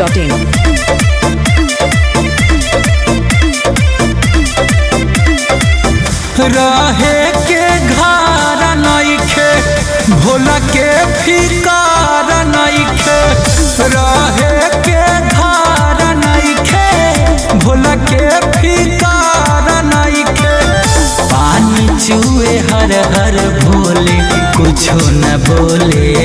biharmasti.in रहे के घर नइखे भोला के फिकार नइखे रहे के घर नइखे भोला के फिकार नइखे पानी चुए हर हर भोले कुछो न बोले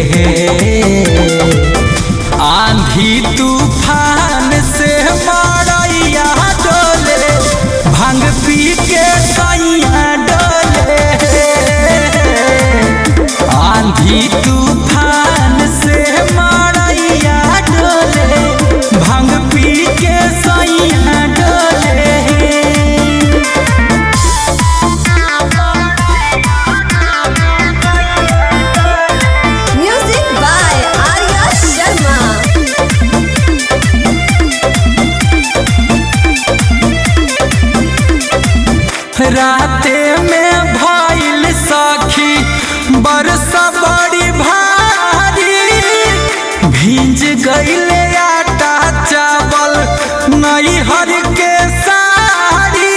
आंधी तूफान से मारैया डोले भांग पी के सैया डोले आंधी तूफान से मारैया डोले भांग पी के सैया डोले Music by Arya Sharma. राते में भइल सखी बरसा बड़ी भारी भींज गईले आटा चावल नई हर के साड़ी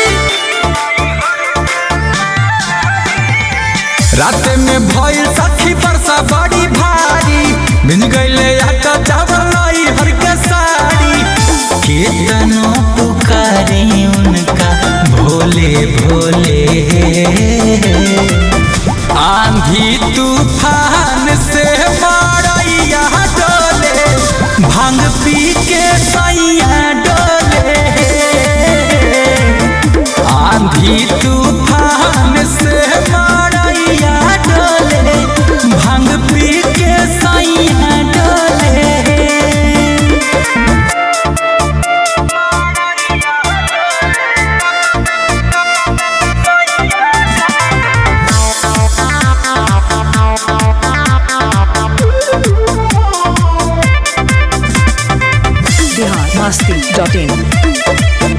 राते में भइल सखी बरसा बड़ी भारी भींज गईले आटा चावल नई हर के साड़ी केतनो पुकारे उनका भोले भोले आंधी तूफान से मारैया डोले भांग पी के सैया डोले आंधी तूफान से मारैया डोले भांग पी के सैया डोले biharmasti.in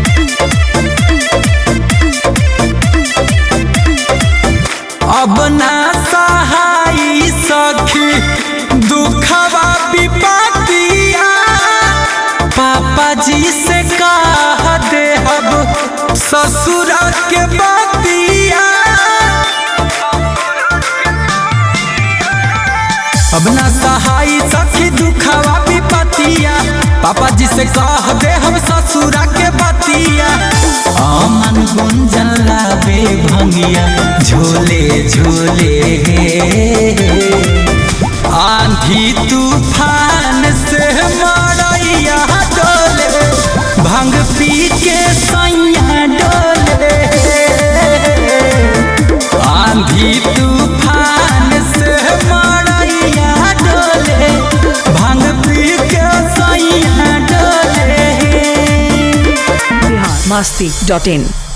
अब ना सहाई सखी दुखवा विपतिया पापा जी से कह दे अब ससुर के बतिया अब ना सहाई सखी दुखवा विपतिया पापा जी से कह दे हम ससुरा के बतिया अमन गुंजन लावे भंगिया झोले झोले आंधी तूफान से मारैया डोले भंग पी के सैया डोले आंधी तूफान से मारैया डोले भांग पी के सैया डोले biharmasti.in